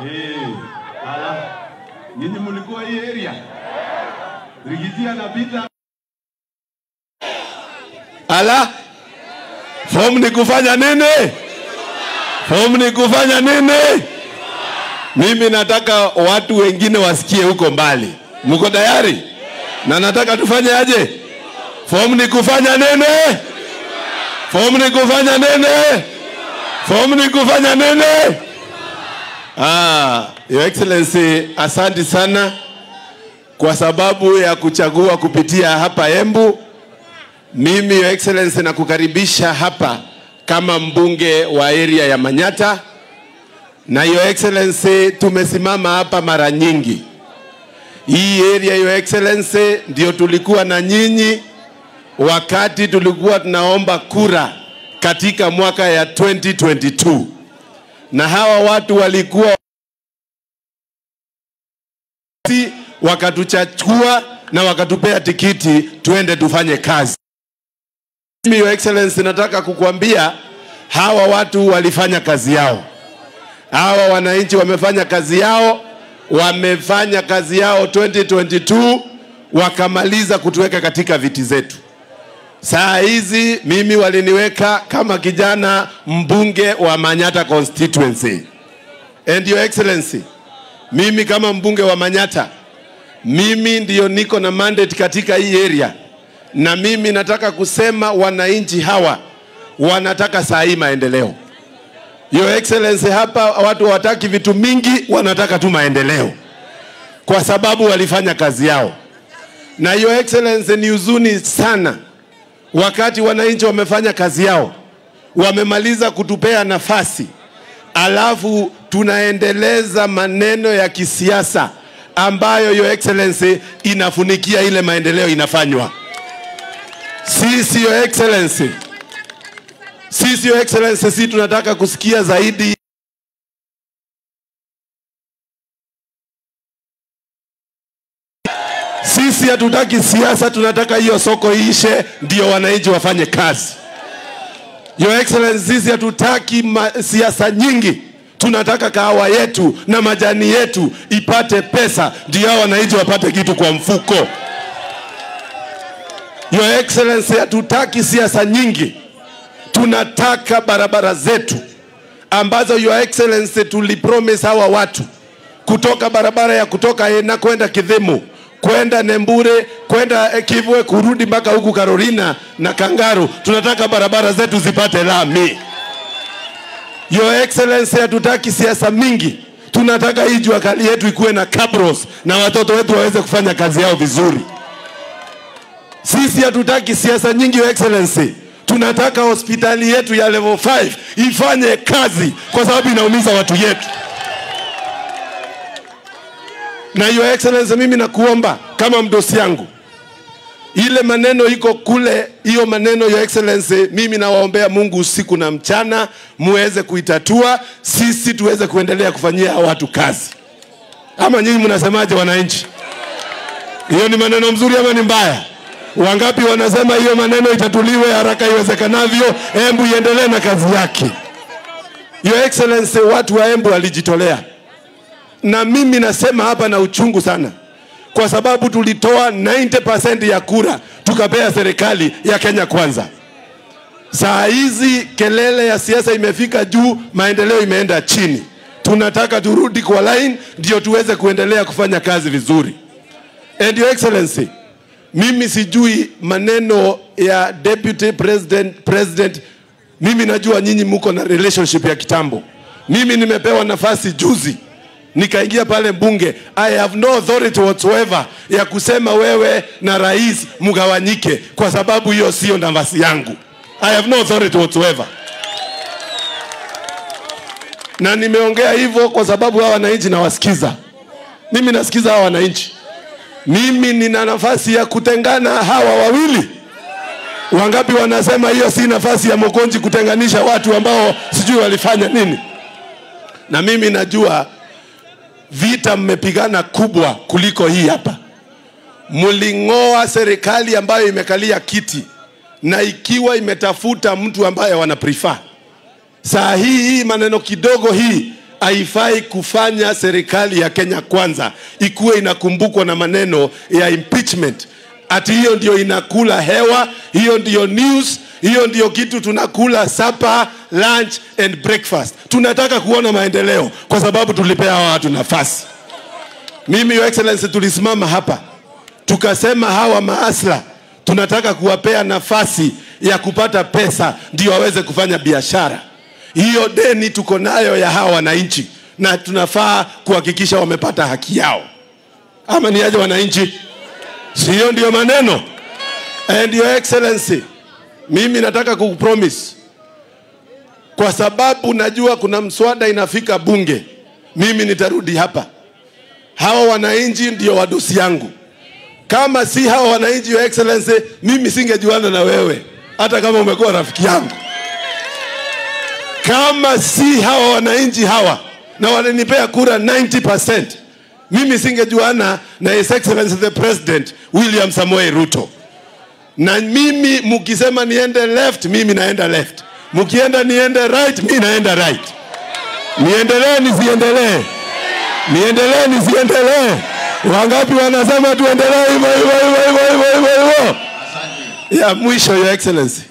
Eh, ala. Nyinyi mlikuwa hii area? Rigiji anapita. Ala, fomu ni kufanya nini? Fomu ni kufanya nini? Mimi nataka watu wengine wasikie huko mbali. Mko tayari? Na nataka tufanye aje? Fomu ni kufanya nini? Fomu ni kufanya nini? Fomu ni kufanya nini? Ah, Your Excellency, asante sana kwa sababu ya kuchagua kupitia hapa Embu. Mimi Your Excellency nakukaribisha hapa kama mbunge wa area ya Manyata, na Your Excellency, tumesimama hapa mara nyingi. Hii area Your Excellency ndio tulikuwa na nyinyi wakati tulikuwa tunaomba kura katika mwaka ya 2022 na hawa watu walikuwa si wakatuchachua na wakatupea tikiti tuende tufanye kazi. Mimi Your Excellency, nataka kukuambia hawa watu walifanya kazi yao. Hawa wananchi wamefanya kazi yao, wamefanya kazi yao 2022 wakamaliza kutuweka katika viti zetu. Saa hizi mimi waliniweka kama kijana mbunge wa Manyata constituency. And Your Excellency, mimi kama mbunge wa Manyata, mimi ndiyo niko na mandate katika hii area, na mimi nataka kusema wananchi hawa wanataka saa hii maendeleo. Your Excellency, hapa watu hawataki vitu mingi, wanataka tu maendeleo, kwa sababu walifanya kazi yao. Na Your Excellency, ni huzuni sana wakati wananchi wamefanya kazi yao, wamemaliza kutupea nafasi, alafu tunaendeleza maneno ya kisiasa ambayo Your Excellency inafunikia ile maendeleo inafanywa. Sisi Your Excellency, sisi Your Excellency, sisi tunataka kusikia zaidi Sisi hatutaki siasa, tunataka hiyo soko iishe, ndio wananchi wafanye kazi. Your Excellency, sisi hatutaki ma- siasa nyingi, tunataka kahawa yetu na majani yetu ipate pesa, ndio hao wananchi wapate kitu kwa mfuko. Your Excellency, hatutaki siasa nyingi, tunataka barabara zetu ambazo Your Excellency tulipromise hawa watu kutoka barabara ya kutoka Ena kwenda Kidhimu kwenda Nembure kwenda eh, Kivwe kurudi mpaka huku Carolina na Kangaru. Tunataka barabara zetu zipate lami. Your Excellency, hatutaki siasa mingi, tunataka hii jua kali yetu ikuwe na cabros na watoto wetu waweze kufanya kazi yao vizuri. Sisi hatutaki siasa nyingi, Your Excellency. Tunataka hospitali yetu ya level 5 ifanye kazi kwa sababu inaumiza watu yetu. Na Your Excellency, mimi nakuomba kama mdosi yangu, ile maneno iko kule, hiyo maneno Your Excellency, mimi nawaombea Mungu usiku na mchana muweze kuitatua, sisi tuweze kuendelea kufanyia hawa watu kazi. Ama nyinyi mnasemaje, wananchi? Hiyo ni maneno mzuri ama ni mbaya? Wangapi wanasema hiyo maneno itatuliwe haraka iwezekanavyo, Embu iendelee na kazi yake. Your Excellency, watu wa Embu walijitolea na mimi nasema hapa na uchungu sana, kwa sababu tulitoa 90% ya kura tukapea serikali ya Kenya Kwanza. Saa hizi kelele ya siasa imefika juu, maendeleo imeenda chini. Tunataka turudi kwa line ndio tuweze kuendelea kufanya kazi vizuri. And Your Excellency, mimi sijui maneno ya deputy president, president. Mimi najua nyinyi muko na relationship ya kitambo. Mimi nimepewa nafasi juzi nikaingia pale mbunge. I have no authority whatsoever ya kusema wewe na rais mgawanyike, kwa sababu hiyo sio nafasi yangu. I have no authority whatsoever, na nimeongea hivyo kwa sababu hawa wananchi nawasikiza. Mimi nasikiza hawa wananchi. Mimi nina nafasi ya kutengana hawa wawili. Wangapi wanasema hiyo si nafasi ya Mokonji kutenganisha watu ambao sijui walifanya nini? Na mimi najua vita mmepigana kubwa kuliko hii hapa. Mling'oa serikali ambayo imekalia kiti na ikiwa imetafuta mtu ambaye wana prefer. Saa hii hii maneno kidogo hii haifai kufanya serikali ya Kenya kwanza ikuwe inakumbukwa na maneno ya impeachment, ati hiyo ndio inakula hewa, hiyo ndio news, hiyo ndio kitu tunakula supper, lunch and breakfast. Tunataka kuona maendeleo kwa sababu tulipea hawa watu nafasi. Mimi Your Excellency, tulisimama hapa tukasema hawa maasla tunataka kuwapea nafasi ya kupata pesa ndio waweze kufanya biashara. Hiyo deni tuko nayo ya hawa wananchi, na tunafaa kuhakikisha wamepata haki yao, ama ni aje wananchi? Sio ndio maneno? And Your Excellency, mimi nataka kukupromise kwa sababu najua kuna mswada inafika bunge, mimi nitarudi hapa. Hawa wananchi ndio wadosi yangu. Kama si hawa wananchi, Your Excellency, mimi singejuana na wewe hata kama umekuwa rafiki yangu. Kama si hawa wananchi hawa na wananipea kura 90%, mimi singejuana na His Excellency the President William Samoei Ruto. Na mimi mkisema niende left, mimi naenda left. Mkienda niende right, mimi naenda right. Niendelee nisiendelee? Niendelee nisiendelee? Wangapi wanasema tuendelee hivyo hivyo hivyo hivyo hivyo hivyo hivyo? Ya mwisho, Your Excellency,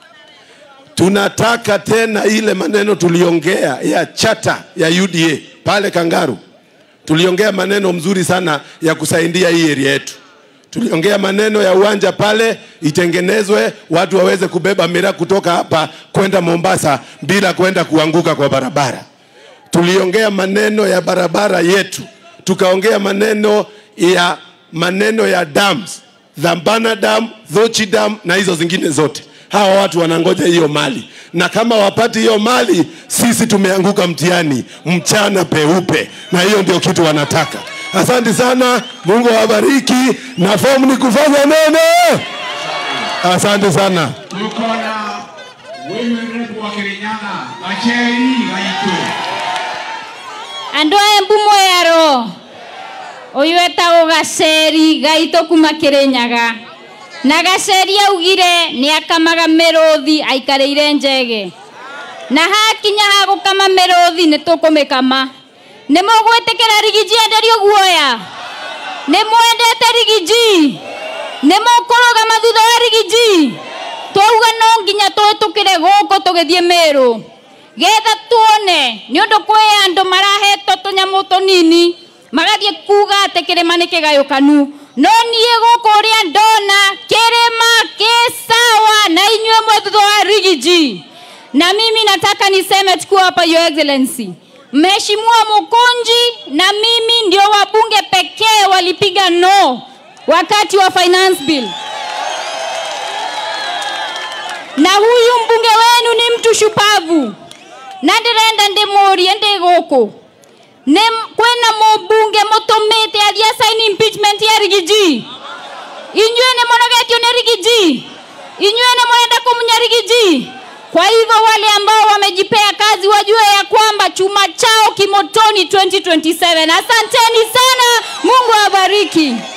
tunataka tena ile maneno tuliongea ya chata ya UDA pale Kangaru, tuliongea maneno mzuri sana ya kusaidia hii area yetu. Tuliongea maneno ya uwanja pale itengenezwe, watu waweze kubeba miraa kutoka hapa kwenda Mombasa bila kwenda kuanguka kwa barabara. Tuliongea maneno ya barabara yetu, tukaongea maneno ya maneno ya dams, Dhambana Dam, Dhochi Dam na hizo zingine zote. Hawa watu wanangoja hiyo mali, na kama wapati hiyo mali, sisi tumeanguka mtihani mchana peupe, na hiyo ndio kitu wanataka. Asante sana, Mungu awabariki, na fomu ni kufanya neno. Asante sana. tuko na women rep wa Kirinyaga Acheri Gaitu andå aya mbumo yaro å yå etagwo gaceri gaitå kuma kä rä nyaga na gaceri augire nä akamaga mä rå thi aikarä ire njege na hakinya ha gå kama mä rå thi nä tå kå mä kama nä må gwä tä kä ra rigiji enderio guoya nä mwendete rigiji nä må kå rå gama thutha wa rigiji twauga no nginya twä tå kä re gå kå tå gä thiä mä rå getha tuone nä å ndå kwä andå marahetwo tå nyamå tå nini magathiä kuga atä kä rä ma nä kä gayå kanu no niä gå kå rä a ndona kä rä ma kä sawa na inyuä mwe thutha wa rigiji na mimi nataka niseme chukua hapa your excellency mheshimiwa Mukunji na mimi ndio wabunge pekee walipiga no wakati wa finance bill na huyu mbunge wenu ni mtu shupavu na ndĩrenda ndĩmũrie ndĩ gũkũ nĩ kwĩna mũmbunge mũtũmĩte athiĩ asaini impeachment ya rigiji inyuĩ nĩ mũnogetio nĩ rigiji inyuĩ nĩ mũrenda kũmunya rigiji kwa hivyo wale ambao wamejipea kazi wajue ya kwamba chuma chao kimotoni 2027 asanteni sana mungu awabariki